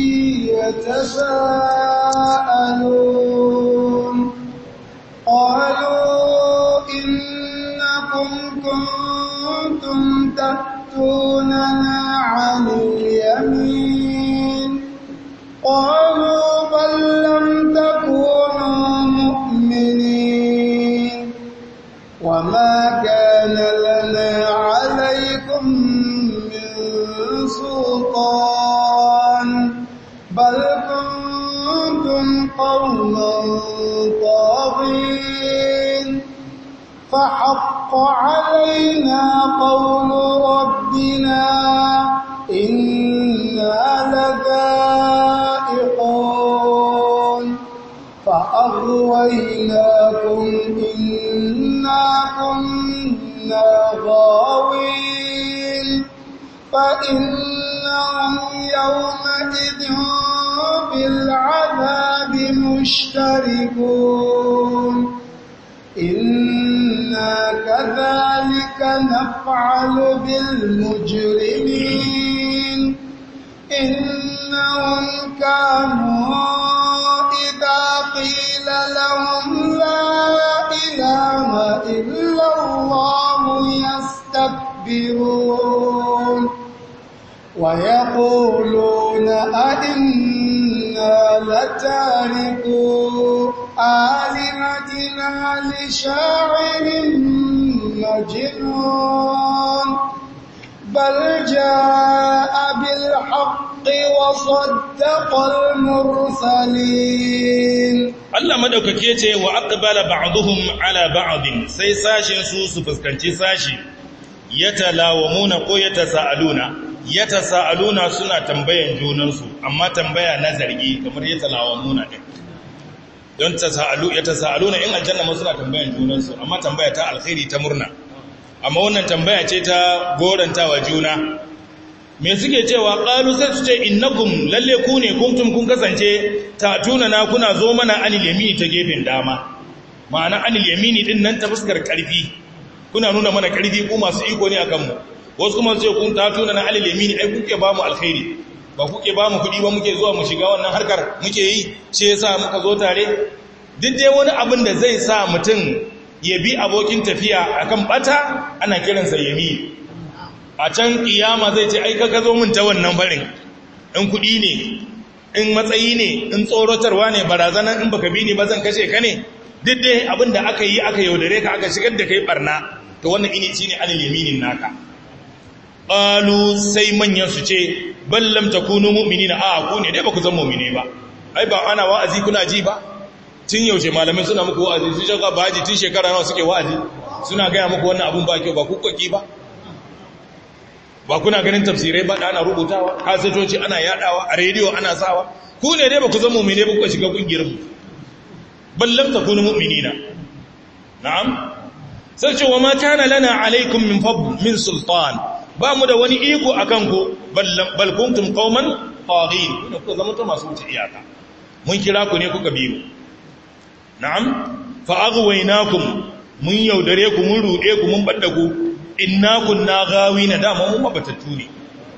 yatasaalun qalu innakum kuntum ta'tunana 'anil yamin qalu bal lam takunu mu'minin وما كان لنا عليكم من سلطان بل كنتم قوما طاغين فحق علينا قول ربنا إنا لذائقون فأغويناكم إنا كنا غاوين فإنهم يومئذ بالعذاب مشتركون إنا كذلك نفعل بالمجرمين إنهم كانوا إذا قيل لهم لا إله إلا الله يستكبرون ويقولون أئنا لتاركوا آلهتنا لشاعر مجنون بل جاء بالحق وصدق المرسلين Allah madaukake ce wa aqbala ba'dhum ala ba'din sai sashin su su fuskanci sashi yatalawamuna ko yatasaaluna yatasaaluna suna tambayan junansu amma tambaya na zargi kamar yatalawamuna din don tasaalu yatasaaluna in aljanna ma suna tambayan junansu amma tambaya ta alkhairi ta murna amma wannan tambaya ce ta gorantawa juna me suke cewa qalu sai su ce innakum lalle ku ne kuntum kun kasance ta tuna na kuna zo mana anil yamini ta gefen dama ma'ana anil yamini din nan ta fuskar karfi kuna nuna mana karfi ku masu iko ne akan mu wasu kuma sai kun ta tuna na anil yamini ai kuke ba mu alkhairi ba kuke ba mu kudi ba muke zuwa mu shiga wannan harkar muke yi shi yasa muka zo tare duk dai wani abin da zai sa mutum ya bi abokin tafiya akan bata ana kiransa yami a can kiyama zai ce ai ka zo min ta wannan barin in kudi ne in matsayi ne in tsorotarwa ne barazana in baka bi ni ba zan kashe ka ne duk dai abin da aka yi aka yaudare ka aka shigar da kai barna to wannan ini shine anil yaminin naka qalu sai manyan su ce bal lam takunu mu'minina a ku ne dai ba ku zan mu'mine ba ai ba ana wa'azi kuna ji ba tun yaushe malamai suna muku wa'azi sun shaka baji tun shekara nawa suke wa'azi suna gaya muku wannan abun ba kyau ba ku koki ba ba kuna ganin tafsirai ba da ana rubutawa kasatoci ana yadawa a rediyo ana sawa ku ne dai ba ku zama mu'mine ba ku shiga kungiyar mu ballam takunu mu'minina na'am sai ce wa ma kana lana alaikum min fadl min sultan ba mu da wani iko akan ku bal kuntum qauman taghin ku zama to masu wuce iyaka mun kira ku ne kuka bi mu na'am fa aghwaynakum mun yaudare ku mun rude ku mun badda ku inna kunna gawina dama mun mabatattu ne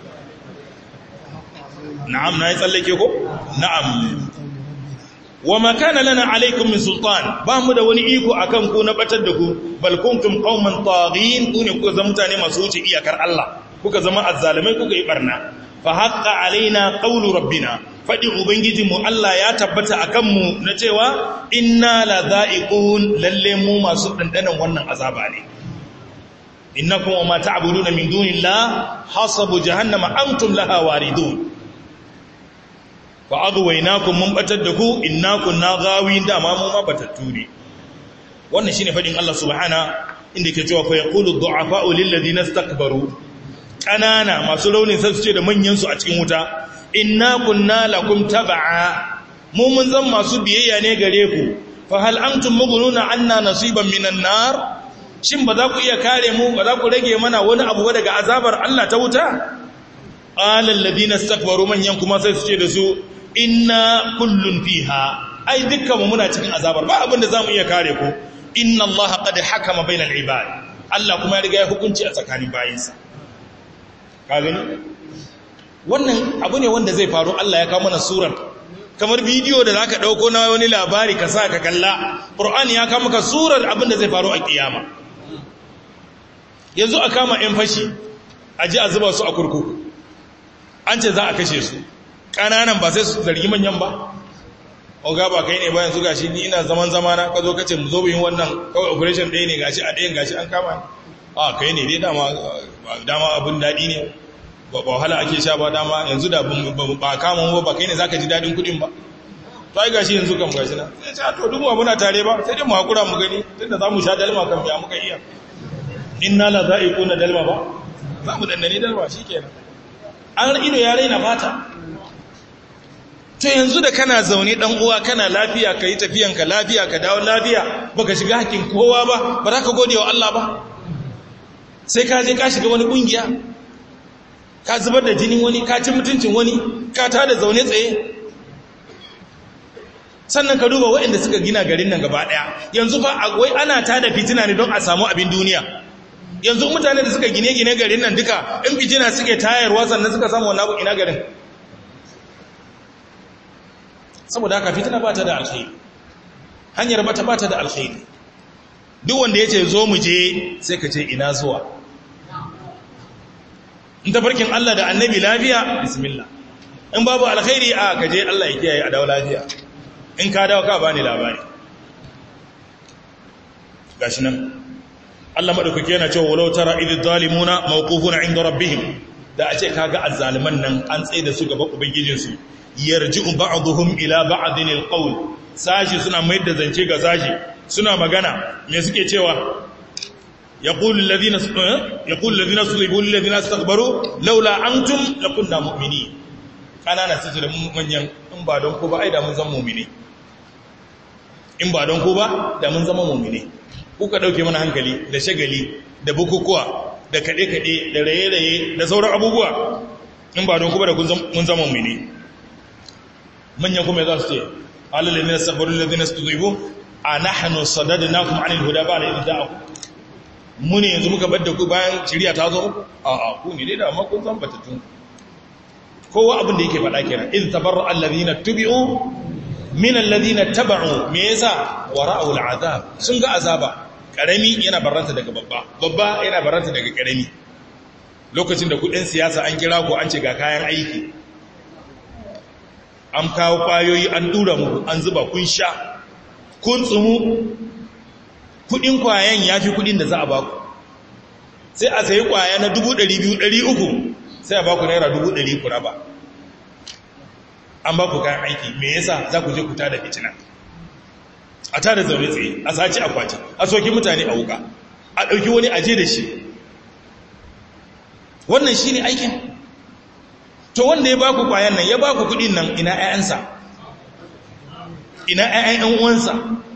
na'am na yi tsallake ko na'am wa ma kana lana alaikum min sultan ba mu da wani iko akan ku na batar da ku bal kuntum qauman taghin ku ne kuka zama mutane masu wuce iyakar Allah kuka zama azzalimai kuka yi barna fa haqqa alaina qawlu rabbina fadi ubangijinmu Allah ya tabbata akan mu na cewa inna la dha'iqun lalle mu masu dandanan wannan azaba ne innakum wa ma ta'buduna min dunillah hasabu jahannama antum laha waridun fa aghwaynakum mun batar da ku innakum na gawin da ma mu ma batattu ne wannan shine fadin Allah subhana inda yake cewa fa yaqulu du'afa'u lil ladina istakbaru kanana masu raunin sai su ce da manyan su a cikin wuta inna kunna lakum tab'a mu mun zan masu biyayya ne gare ku fa hal antum mughnuna anna nasiban minan nar shin ba za ku iya kare mu ba za ku rage mana wani abu daga azabar Allah ta wuta qala alladhina istakbaru manyan kuma sai su ce da su inna kullun fiha ai dukkan mu muna cikin azabar ba abin da zamu iya kare ku inna allaha qad hakama bainal ibad Allah kuma ya riga ya hukunci a tsakanin bayinsa ka gani wannan abu ne wanda zai faru Allah ya kawo mana surar kamar bidiyo da zaka dauko na wani labari ka sa ka kalla Qur'ani ya kawo maka surar abin da zai faru a kiyama yanzu a kama yan fashi a ji a zuba su a kurkuku an ce za a kashe su ƙananan ba sai su zargi manyan ba oga ba kai ne bayan su gashi ni ina zaman zamana ka zo kace mu zo yin wannan kawai operation ɗaya ne gashi a ɗayan gashi an kama a kai ne dai dama dama abin daɗi ne ba wahala ake sha ba dama yanzu da ba kama mu ba kai ne zaka ji daɗin kuɗin ba to ai gashi yanzu kan gashi na sai ce to duk mu muna tare ba sai dai mu hakura mu gani tunda za mu sha dalma kan biya muka iya inna la za'iquna dalma ba za mu dandane dalma shikenan an ido ya raina fata to yanzu da kana zaune dan uwa kana lafiya kai tafiyanka lafiya ka dawo lafiya baka shiga hakkin kowa ba ba za ka gode wa Allah ba sai ka je ka shiga wani kungiya ka zubar da jinin wani ka ci mutuncin wani ka tada zaune tsaye sannan ka duba waɗanda suka gina garin nan gaba ɗaya yanzu fa wai ana tada fitina ne don a samu abin duniya yanzu mutane da suka gine-gine garin nan duka in fitina suke tayarwa sannan suka samu wani abu ina garin saboda haka fitina ba ta da alkhairi hanyar bata ba ta da alkhairi duk wanda ya ce zo mu je sai ka ce ina zuwa in tafarkin Allah da annabi lafiya bismillah in babu alkhairi a ka je Allah ya kiyaye a dawo lafiya in ka dawo ka bani labari gashi nan Allah madaukake yana cewa walau tara idh zalimuna mawqufuna inda rabbihim da a ce kaga azzaliman nan an tsaye da su gaba ubangijinsu yarji'u ba'dhum ila ba'din alqawl sashi suna mai da zance ga sashi suna magana me suke cewa yaqulu alladhina yaqulu alladhina sulibu alladhina istakbaru laula antum lakunna mu'minin kanana su da manyan in ba don ko ba ai da mun zama mu'mini in ba don ko ba da mun zama mu'mini kuka dauke mana hankali da shagali da bukukuwa da kade-kade da raye-raye da sauran abubuwa in ba don ko ba da mun zama mu'mini manyan kuma za su ce alalai ne sabarin lalzina su zuibu a nahanu sadadinakum anil huda ba da idda mu ne yanzu muka badda ku bayan shirya ta zo a a ku ne dai da amma kun san batatun kowa abin da yake faɗa kenan in tabarra allazina tubi'u min allazina taba'u me yasa wara'u al'azab sun ga azaba karami yana barranta daga babba babba yana barranta daga karami lokacin da kudin siyasa an kira ku an ce ga kayan aiki an kawo kwayoyi an dura muku an zuba kun sha kun tsumu kudin kwayan ya fi kudin da za a baku sai a sayi kwaya na 200,300 sai a baku naira 100,000 ku raba an baku kayan aiki me yasa za ku je ku tada fitina a tada zaune tsaye a saci akwati a soki mutane a wuka a ɗauki wani aje da shi wannan shi ne aikin to wanda ya baku kwayan nan ya baku kudin nan ina ƴaƴansa ina ƴaƴan uwansa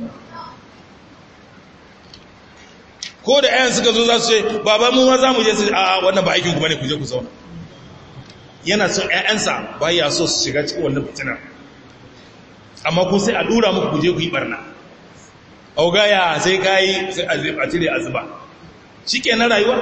ko da ƴaƴan suka zo za su ce baba mu ma za mu je su a wannan ba aikin ku bane ku je ku zauna yana son ƴaƴansa ba ya so su shiga cikin wannan fitina amma ku sai a dura muku ku je ku yi barna augaya sai kai sai a cire azuba shikenan rayuwa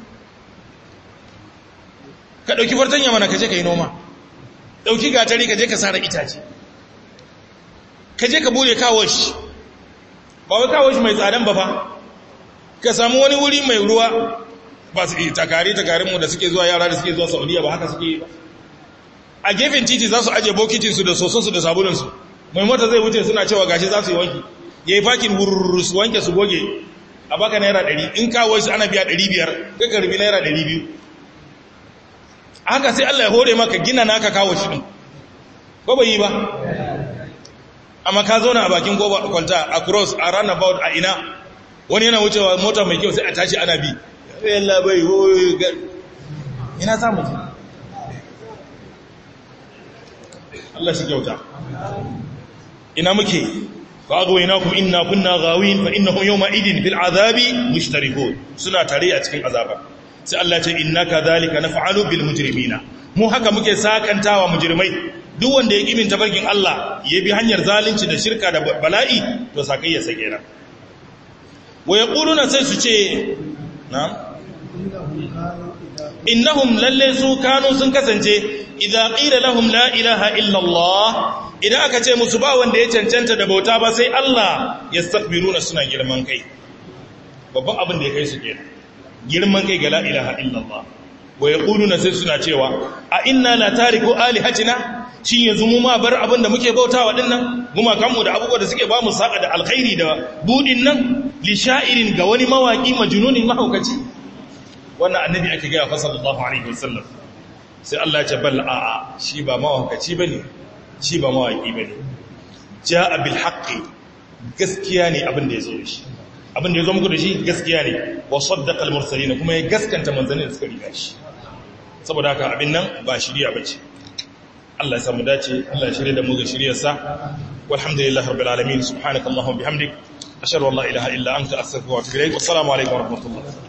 ka ɗauki fartanya mana ka je ka yi noma ɗauki gatari ka je ka sara itace ka je ka bude kawoshi ba wai kawoshi mai tsadan ba fa ka samu wani wuri mai ruwa ba su yi takari takarinmu da suke zuwa yara da suke zuwa saudiya ba haka suke yi ba a gefen titi za su aje bokitinsu da sosonsu da sabulunsu mai mota zai wuce suna cewa gashi za su yi wanki ya yi fakin wurururu su wanke su goge a baka naira ɗari in kawo shi ana biya ɗari biyar ka karbi naira ɗari biyu haka sai Allah ya hore maka gina naka kawo shi din ko bai yi ba amma ka zo na a bakin goba kwalta a cross a runabout a ina wani yana wucewa mota mai kyau sai a tashi ana bi yalla bai hoye ina samu Allah shi kyauta ina muke fa agwaynakum inna kunna ghawin fa innahum yawma idin bil azabi mushtarikun suna tare a cikin azaba sai Allah ce innaka zalika naf'alu bil mujrimina mu haka muke sakantawa mujrimai duk wanda ya kimin tabarkin Allah ya bi hanyar zalunci da shirka da bala'i to sakayya sa kenan wa yaquluna sai su ce na'am innahum lalle su kanu sun kasance idza qila lahum la ilaha illa Allah idan aka ce musu ba wanda ya cancanta da bauta ba sai Allah yastakbiruna suna girman kai babban abin da ya kai su kenan girman kai ga la ilaha illa Allah wa yaquluna sai suna cewa a inna la tariku alihatina shin yanzu mu ma bar abin da muke bautawa dinnan guma kanmu da abubuwa da suke ba mu saka da alkhairi da budin nan li sha'irin ga wani mawaki majnunin mahaukaci wannan annabi ake gaya fa sallallahu alaihi wasallam sai Allah ya ce bal a'a shi ba mawakaci bane shi ba mawaki bane jaa bil haqqi gaskiya ne abin da yazo shi abin da yazo muku da shi gaskiya ne wa saddaqa al mursalin kuma ya gaskanta manzannin da suka riga shi saboda haka abin nan ba shiriya bace Allah ya samu dace Allah ya shirye da mu ga shiriyarsa walhamdulillahi rabbil alamin subhanakallahumma bihamdik ashhadu an la ilaha illa anta astaghfiruka wa atubu ilaik wassalamu alaikum wa rahmatullah